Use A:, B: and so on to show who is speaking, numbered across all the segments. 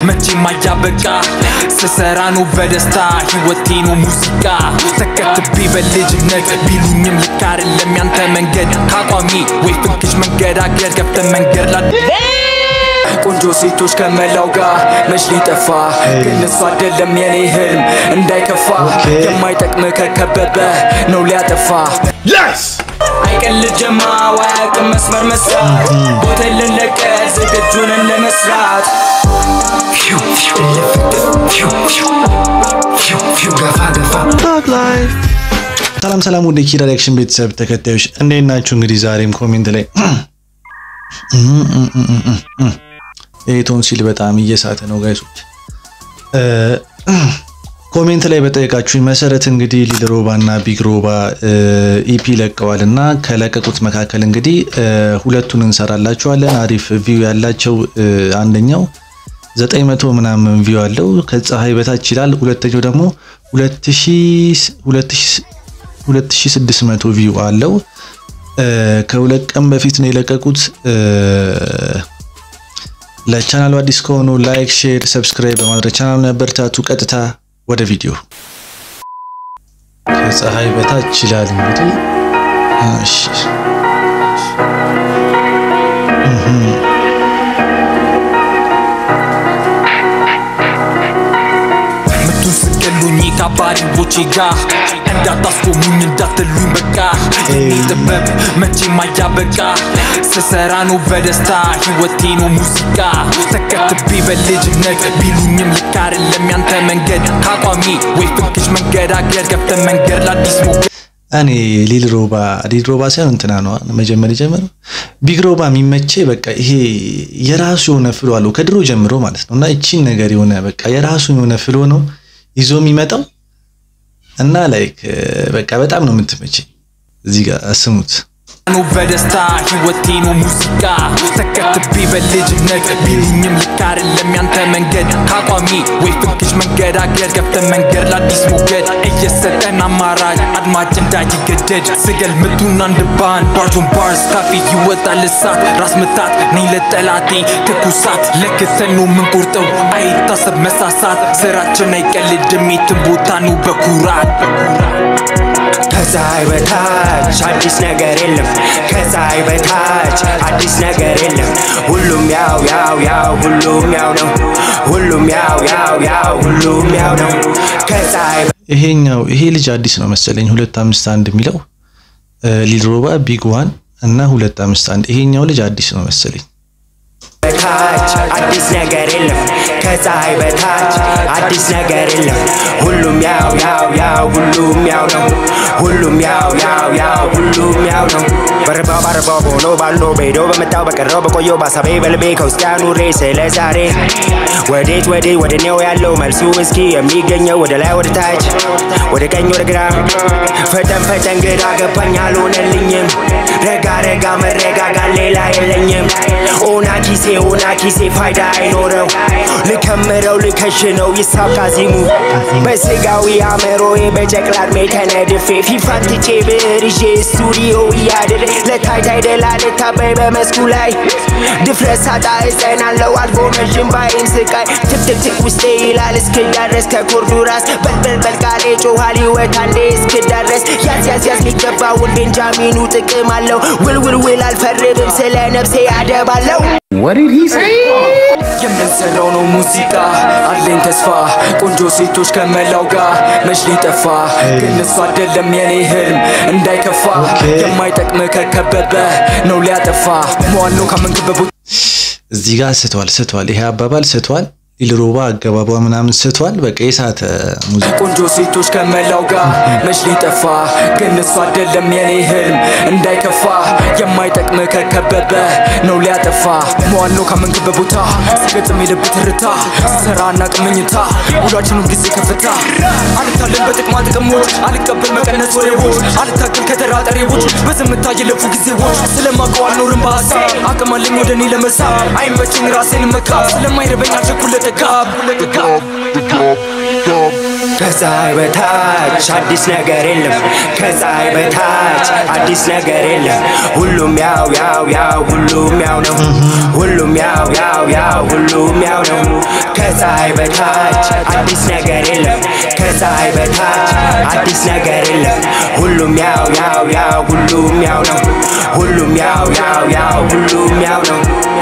A: መቼም አያበቃ ስሰራ ነው በደስታ ህይወቴ ነው ሙዚቃ ተከትቤ በልጅነት ቢሉኝም ልክ አይደለም ያንተ መንገድ ከአቋሚ ወይ ፍንክሽ መንገዳገድ ገብተ መንገድ ላ ቆንጆ ሴቶች ከመላው ጋር መች ሊጠፋ ግን እሱ አይደለም የኔ ህልም እንዳይከፋ የማይጠቅም ከከበበ ነው ሊያጠፋ አይቀልጅማ ዋያቅም መስመር መስራት ቦታ ልንለቀ ዝግጁንን ለመስራት ገፋ ገፋ
B: ሰላም ሰላም፣ ወደ ኪራ ሪያክሽን ቤተሰብ ተከታዮች እንዴት ናችሁ? እንግዲህ ዛሬም ኮሜንት ላይ ይህ ቶንሲል በጣም እየሳተ ነው ጋይሶች። ኮሜንት ላይ በጠየቃችሁኝ መሰረት እንግዲህ ሊል ሮባ እና ቢግ ሮባ ኢፒ ለቀዋል እና ከለቀቁት መካከል እንግዲህ ሁለቱን እንሰራላችኋለን። አሪፍ ቪው ያላቸው አንደኛው ዘጠኝ መቶ ምናምን ቪው አለው ከፀሐይ በታች ይላል። ሁለተኛው ደግሞ ሁለት ሺህ ስድስት መቶ ቪው አለው። ከሁለት ቀን በፊት ነው የለቀቁት። ለቻናሉ አዲስ ከሆኑ ላይክ፣ ሼር፣ ሰብስክራይብ በማድረግ ቻናሉ ያበረታቱ። ቀጥታ ወደ ቪዲዮ ከፀሐይ በታች ይላል እንግዲህ እሺ
A: ምቱን ስገሉኝ ከአባሪዎቼ ጋር እንዳታስቆሙኝ እንዳትሉኝ በቃ የኔ ጥበብ መቼም አያበቃ ስሰራ ነው በደስታ ህይወቴ ነው ሙዚቃ ተከትቤ በልጅነት ቢሉኝም ልክ አይደለም ያንተ መንገድ ከአቋሚ ወይ ፍንክሽ መንገዳገድ ገብተ መንገድ ለአዲስ ሞገድ
B: እኔ ሊል ሮባ ሊል ሮባ ሳይሆን እንትና ነው መጀመር የጀመረው ቢግ ሮባ የሚመቼ በቃ ይሄ የራሱ የሆነ ፍሎ አለው ከድሮ ጀምሮ ማለት ነው። እና እቺን ነገር የሆነ በቃ የራሱ የሆነ ፍሎ ነው ይዞ የሚመጣው እና ላይክ በቃ በጣም ነው የምትመቸኝ። እዚህ ጋር ስሙት።
A: ነው በደስታ ህይወቴ ነው ሙዚቃ ተከትቤ በልጅነት ቢሉኝም ልክ አይደለም ያንተ መንገድ ከአቋሚ ወይ ፍንክሽ መንገዳገድ ገብተ መንገድ ለአዲስ ሞገድ እየሰጠን አማራጭ አድማጭ እንዳይገደድ ስገል ምቱን አንድ ባን ባርጆን ባርስ ካፌ ይወጣል እሳት ራስ ምታት ነኝ ለጠላቴ ትኩሳት ለክተን ነው ምንቆርጠው አይታሰብ መሳሳት ስራችን አይቀልድም የትም ቦታ ነው በኩራት
C: ከፀሐይ በታች አዲስ ነገር የለም። ከፀሐይ በታች አዲስ ነገር የለም። ሁሉም ያው ያው ያው ሁሉም ያው ነው። ሁሉም ያው ያው ያው ሁሉም ያው ነው። ከፀሐይ
B: ይሄኛው ይሄ ልጅ አዲስ ነው መሰለኝ ሁለት አምስት አንድ የሚለው ሊል ሮባ ቢግ ዋን እና ሁለት አምስት አንድ ይሄኛው ልጅ አዲስ ነው መሰለኝ።
C: በታች አዲስ ነገር የለም። ከፀሐይ በታች አዲስ ነገር የለም። ሁሉም ያው ያው ያው ሁሉም ያው ነው። ሁሉም ያው ያው ያው ሁሉም ያው ነው። በረባው ባረባው በሆኖ ባለው በሄዶ በመጣው በቀረው በቆየው ባሳቤ በልቤ ከውስጥ ያኑሬ ስለ ዛሬ ወዴት ወዴት ወደ ኔው ያለው መልሱ እስኪ የሚገኘው ወደ ላይ ወደ ታች ወደ ቀኝ ወደ ግራ ፈጠን ፈጠን ግራ ገባኝ አልሆነልኝም። ረጋ ረጋ መረጋጋት ሌላ የለኝም። ኦና ኪሴ ኦና ኪሴ ፋይዳ አይኖረው ልከምረው ልከሽነው ይሳብቃ ዚሙ በስጋዊ አእምሮዬ በጨቅላ ዕድሜ ተነድፌ ፊፋን ትቼ ብዕር ይዤ ስቱዲዮ እያድር ለታይታ አይደላ ልታበይ በመስኩ ላይ ድፍረት ሳጣ እጸናለው አልፎ መዥም ባይን ስቃይ ትክትክትክ ውስጤ ይላል እስክዳረስ ከኮርዱ ራስ በልበልበል ቃሌ ጮኋል ሕይወት አንዴ እስክዳረስ ያዝ ያዝ ያዝ ሚገባውን ቤንጃሚኑ ጥቅም አለው ውልውልውል አልፈርድም ስለ ነፍሴ አደባለው
A: የምንሰራው ነው ሙዚቃ አለኝ ተስፋ ቆንጆ ሴቶች ከመላው ጋር መች ሊጠፋ ግን እሱ አይደለም የኔ ህልም እንዳይከፋ የማይጠቅም ከከበበ ነው ሊያጠፋ መዋል ነው ካመንክበት ቦታ
B: እዚህ ጋር ስቷል ስቷል። ይሄ አባባል ስቷል። ሊል ሮባ አገባቧ ምናምን ስቷል። በቃ የሳተ ሙዚቃ
A: ቆንጆ ሴቶች ከመላው ጋር መች ሊጠፋ ግን እሱ አይደለም የኔ ህልም እንዳይከፋ የማይጠቅም ከከበበ ነው ሊያጠፋ መዋል ነው ካመንክበት ቦታ ስገጥም የልብ ትርታ ስራና ቅምኝታ ውሏችንም ጊዜ ከፍታ አልታለን በጥቅማ ጥቅሞች አልቀበል መቀነስ ወሬዎች አልታገል ከተራጠሬዎች በዝምታ የለፉ ጊዜዎች ስለማውቀው አልኖርም በሀሳብ አቅም አለኝ ወደ እኔ ለመሳብ አይመችኝ ራሴን መካብ ስለማይረበኝ አልቸኩል ለጥጋብ
C: ከፀሐይ በታች አዲስ ነገር የለም ከፀሐይ በታች አዲስ ነገር የለም ሁሉም ያው ያው ያው ሁሉም ያው ነው ሁሉም ያው ያው ያው ሁሉም ያው ነው ከፀሐይ በታች አዲስ ነገር የለም ከፀሐይ በታች አዲስ ነገር የለም ሁሉም ያው ያው ያው ሁሉም ያው ነው ሁሉም ያው ያው ያው ሁሉም ያው ነው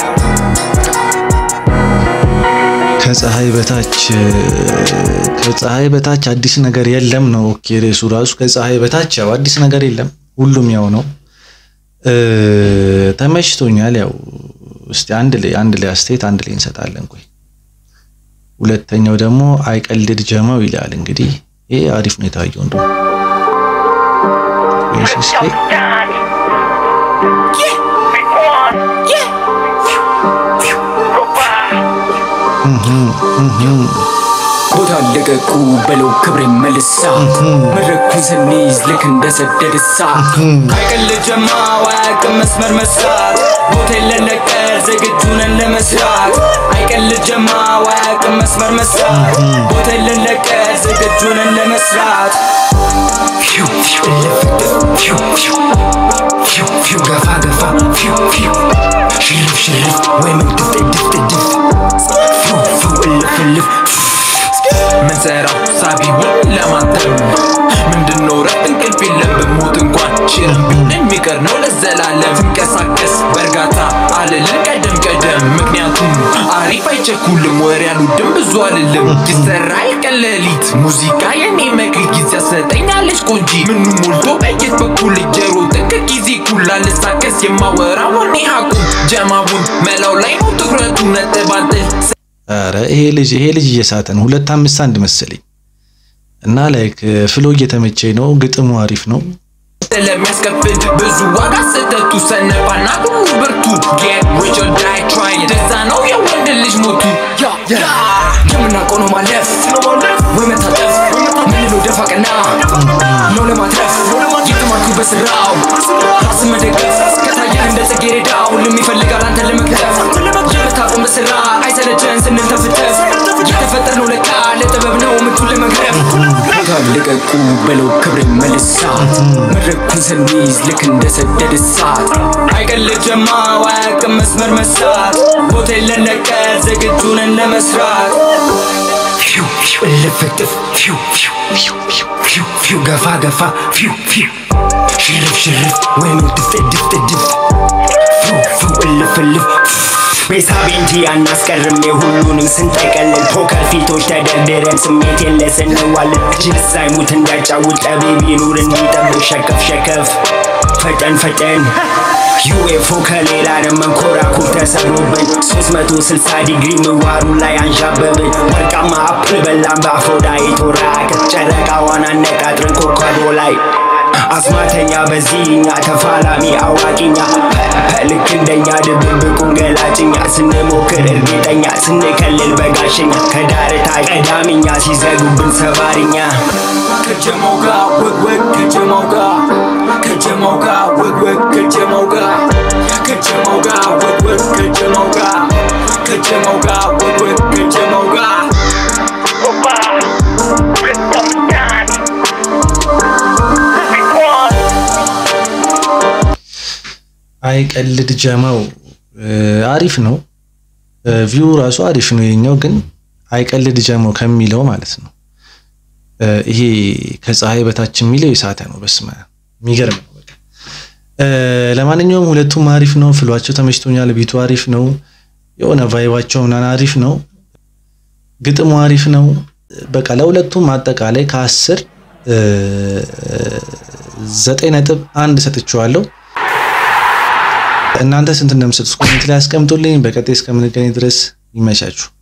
B: ከፀሐይ በታች ከፀሐይ በታች አዲስ ነገር የለም ነው። ኦኬ ርዕሱ ራሱ ከፀሐይ በታች ያው አዲስ ነገር የለም ሁሉም ያው ነው። ተመችቶኛል። ያው እስቲ አንድ ላይ አንድ ላይ አስተያየት አንድ ላይ እንሰጣለን። ቆይ ሁለተኛው ደግሞ አይቀልድ ጀማው ይላል። እንግዲህ ይሄ አሪፍ ነው የታየው እንደው
A: ቦታ ለቀቁ በለው ክብሬ መልሳ መድረኩን ስንይዝ ልክ እንደሰደድ እሳት አይቀልጀማ አያውቅም መስመር መስራት ቦታ የለለቀር ዝግጁ ነን ለመስራት አይቀልጀማ አያውቅም መስመር መስራት ቦታ የለለቀር ዝግጁ ነን ለመስራት
C: ፊው ፊው ፊው ፊው ፊው ፊው ገፋ ገፋ ፊው ፊው ሽርፍ ሽርፍ ወይ ምን ድፍት ድፍት ድፍ ፊው ፊው እልፍ እልፍ
A: ምንሰራው ሳቢውን ለማተም ምንድነው ረፍት እንቅልፍ የለም ብሞት እንኳን ሽርብኝ የሚቀር ነው ለዘላለም ትንቀሳቀስ በእርጋታ አልልም ቀደም ቀደም ምክንያቱም አሪፍ አይቸኩልም ወሬ አልወድም ብዙ አልልም ይሰራ የቀን ሌሊት ሙዚቃ የኔ መክሊት ጊዜ ያሰጠኛለች ቆንጂ ምኑ ሞልቶ በየት በኩል ጀሮ ጥንቅ ጊዜ ኩላ ልሳከስ የማወራ ወኔ ሀቁ ጀማቡን መላው ላይ ነው ትኩረቱ ነጥብ አንጥል
B: ኧረ ይሄ ልጅ ይሄ ልጅ እየሳተ ነው። ሁለት አምስት አንድ መሰለኝ እና ላይክ ፍሎ እየተመቸኝ ነው። ግጥሙ አሪፍ ነው።
A: ስለሚያስከፍል ብዙ ዋጋ ስህተቱ ሰነባና ሁሉ ብርቱ get rich or die trying ደዛ ነው የወንድ ልጅ ሞቱ
C: የምናውቀው ነው ማለፍ ወይ መታጠፍ ምንለው ደፋ ቀና ነው ለማትረፍ የተማርኩ በስራው ራስን መደገፍ ከታየህ እንደ ጽጌረዳ ሁሉም ይፈልጋል አንተን ለመክተፍ የምታቆም በስራ አይሰለቸን ስንል ተፍተፍ የተፈጠርነው ለካ ለጥበብ ነው ምቱን ለመግረፍ ቦታ ልቀቁ በለው ክብሬ መልሳት መድረኩን ስንይዝ ልክ እንደሰደድ እሳት አይቀልጀማ አያውቅም መስመር መሳት ቦታ የለነቀር ዝግጁ ነን ለመስራት ፊው ፊው እልፍጥፍ ፊው ፊው ፊው ፊው ፊው ፊው ገፋ ገፋ ፊው ፊው ሽርፍ ሽርፍ ወይም ድፍት ድፍት ድፍ ፊው ፊው እልፍ እልፍ ቤሳቤ እንጂ አናስቀርም የሁሉንም ስንጠቀልል ፖከር ፊቶች ተደርድረን ስሜት የለ ስንዋልን ጅል ሳይሙት እንዳጫውት ጠቢብ ይኑር እንዲጠብቅ ሸከፍ ሸከፍ ፈጠን ፈጠን ዩኤፎ ከሌላ ዓለም መንኮራኩር ተሰብሮብን 360 ዲግሪ ምህዋሩ ላይ አንዣበብን ወርቃማ አፕል በላን በአፍሮዳይት ወራቅ ጨረቃዋን አነቃጥረን ኮከቦ ላይ አስማተኛ በዚህኛ ተፋላሚ አዋቂኛ ልክ እንደኛ ድብብቁን ገላጭኛ ስንሞክር እርግጠኛ ስንከልል በጋሸኛ ከዳርታ ቀዳሚኛ ሲዘጉብን ሰባሪኛ ከጀማው ጋር ወግወግ ከጀማው ጋር ከጀማው ጋር ወግወግ ከጀማው ጋር ከጀማው ጋር ወግወግ ከጀማው ጋር ከጀማው ጋር ወግወግ ከጀማው ጋር
B: አይቀልድ ጀማው አሪፍ ነው። ቪው ራሱ አሪፍ ነው። የኛው ግን አይቀልድ ጀማው ከሚለው ማለት ነው። ይሄ ከፀሐይ በታች የሚለው የሳተ ነው። በስመ አብ የሚገርም ነው። በቃ ለማንኛውም ሁለቱም አሪፍ ነው። ፍሏቸው ተመችቶኛል። ቢቱ አሪፍ ነው። የሆነ ቫይባቸው ምናምን አሪፍ ነው። ግጥሙ አሪፍ ነው። በቃ ለሁለቱም አጠቃላይ ከአስር ዘጠኝ ነጥብ አንድ ሰጥቼዋለሁ። እናንተ ስንት እንደምሰጡት ኮሜንት ላይ አስቀምጡልኝ። በቀጣይ እስከምንገናኝ ድረስ ይመቻችሁ።